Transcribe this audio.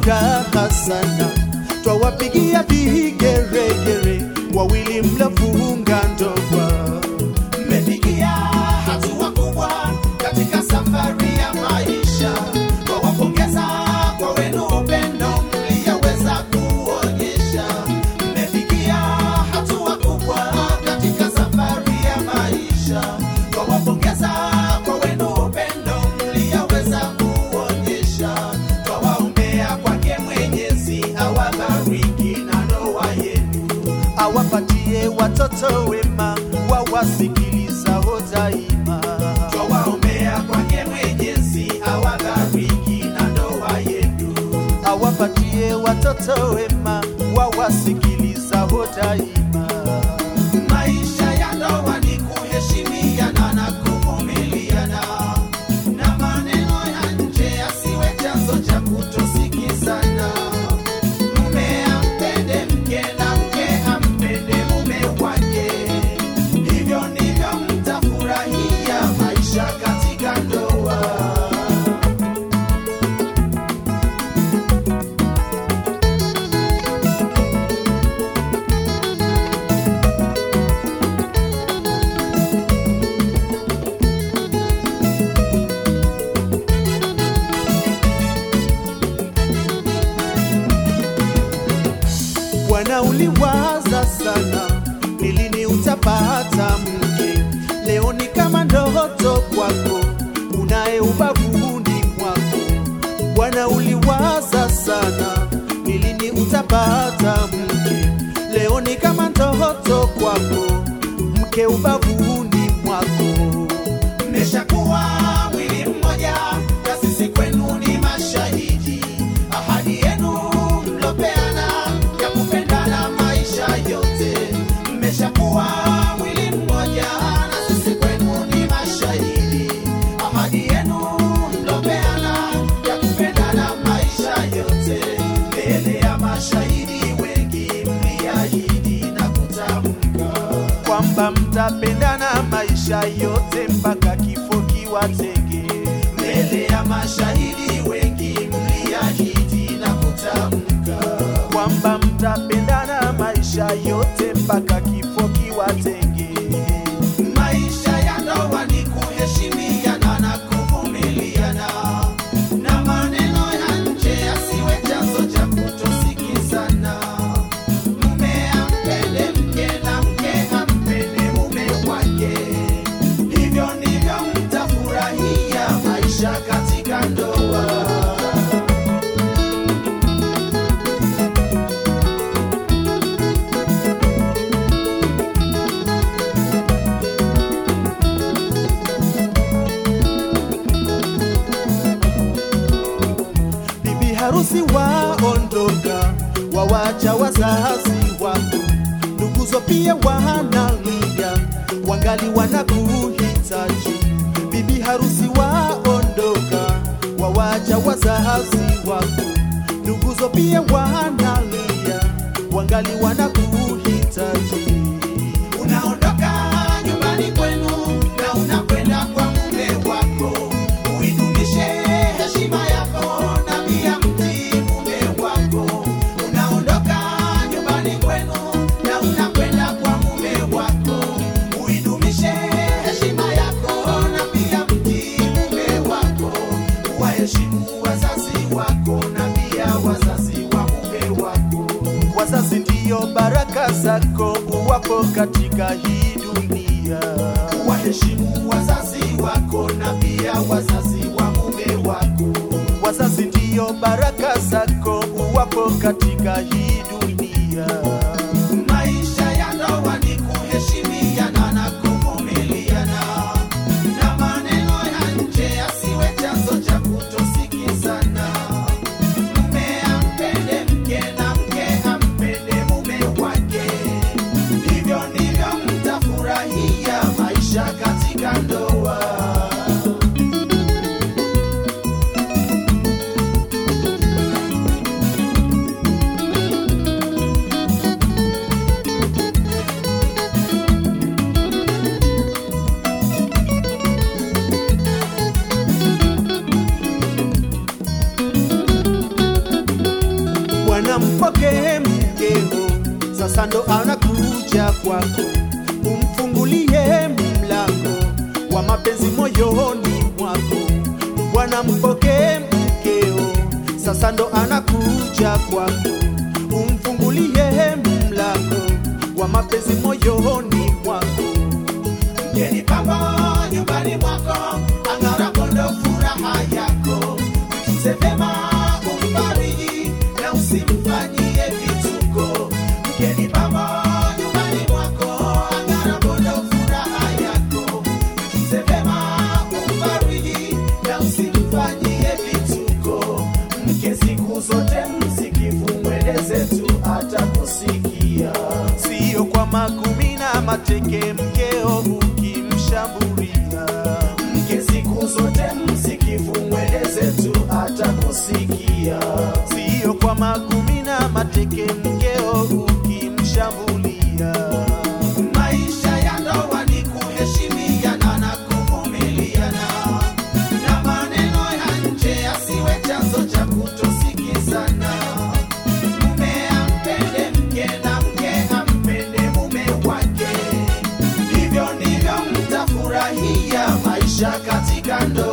furaha sana, twawapigia vigeregere wawili mlofunga ndoa. Mmefikia hatua kubwa katika safari ya maisha, twawapongeza kwa wenu upendo mliyoweza kuonyesha. Mmefikia hatua kubwa katika safari ya maisha, twawapongeza kwa wenu upendo mliyoweza kuonyesha. Twawaombea kwake Mwenyezi awabariki na ndoa yenu. awapatie watoto wema wawasikilizao daima. Twawaombea kwake Mwenyezi awabariki na ndoa yenu. awapatie watoto wema wawasikilizao daima. Maisha ya ndoa ni kuheshimiana na kuvumiliana, na maneno ya nje yasiwe chanzo cha kutosikizana. Mume ampende mke na mke ampende mume wake, hivyo ndivyo mtafurahia maisha katika ndoa. Bwana uliwaza sana, ni lini utapata mke? Leo ni kama ndoto kwako, unaye ubavuni mwako. Bwana uliwaza sana, ni lini utapata mke? Leo ni kama ndoto kwako, mke ubavuni mwako. Mmeshakuwa mwili mmoja, na sisi kwenu ni mashahidi. Ahadi yenu mlopeana ya kupendana maisha yote. Mmeshakuwa mwili mmoja, na sisi kwenu ni mashahidi. Ahadi yenu mlopeana ya kupendana maisha yote. Mbele ya mashahidi wengi mliahidi na kutamka kwamba mtapendana maisha yote mpaka kifo kiwatenge. mbele ya mashahidi wengi mliahidi na kutamka kwamba mtapendana maisha yote mpaka kifo kiwatenge. maisha ya ndoa ni kuheshimiana na kuvumiliana na maneno ya nje yasiwe chanzo cha kutosikizana mume ampende mke na mke ampende mume wake hivyo ndivyo mtafurahia maisha katika ndoa Bibi harusi waondoka, wawacha wazazi wako, nduguzo pia wanalia, wangali wanakuhitaji. Bibi harusi waondoka, wawacha wazazi wako, nduguzo pia wanalia, wangali wanakuhitaji. Unaondoka nyumbani kwenu na unakwenda kwa mume wako, uidumishe heshima yako na pia mtii mume wako. Unaondoka nyumbani kwenu na unakwenda kwa mume wako, uidumishe heshima yako na pia mtii mume wako. Waheshimu wazazi wako na pia wazazi wa mume wako. Wazazi ndiyo baraka zako, uwapo katika hii dunia. waheshimu wazazi wako na pia wazazi wa mume wako. Wazazi ndiyo baraka zako, uwapo katika hii dunia. Maisha ya ndoa ni kuheshimiana na kuvumiliana, na maneno ya nje yasiwe chanzo cha kutosikizana. Mume ampende mke na mke ampende mume wake, hivyo ndivyo mtafurahia maisha katika ndoa. sasa ndo anakuja kwako, umfungulie mlango wa mapenzi moyoni mwako. Bwana mpokee mkeo, sasa ndo anakuja kwako, umfungulie mlango wa mapenzi moyoni mwako. Mgeni pamba nyumbani mwako, ang'arapo ndo furaha yako. Mtunze vema, umfariji na usimfanyie vituko. Mgeni pamba nyumbani mwako, ang'arapo ndo furaha yako. Mtunze vema, umfariji na usimfanyie vituko. Mke siku zote msikivu, mweleze tu atakusikia. Sio kwa magumi na mateke, mkeo ukimshambulia. mke siku zote msikivu, mweleze tu atakusikia. Sio kwa magumi na mateke, mkeo ukimshambulia. Maisha ya ndoa ni kuheshimiana na kuvumiliana, na maneno ya nje yasiwe chanzo cha kutosikizana. Mume ampende mke na mke ampende mume wake, hivyo ndivyo mtafurahia maisha katika ndoa.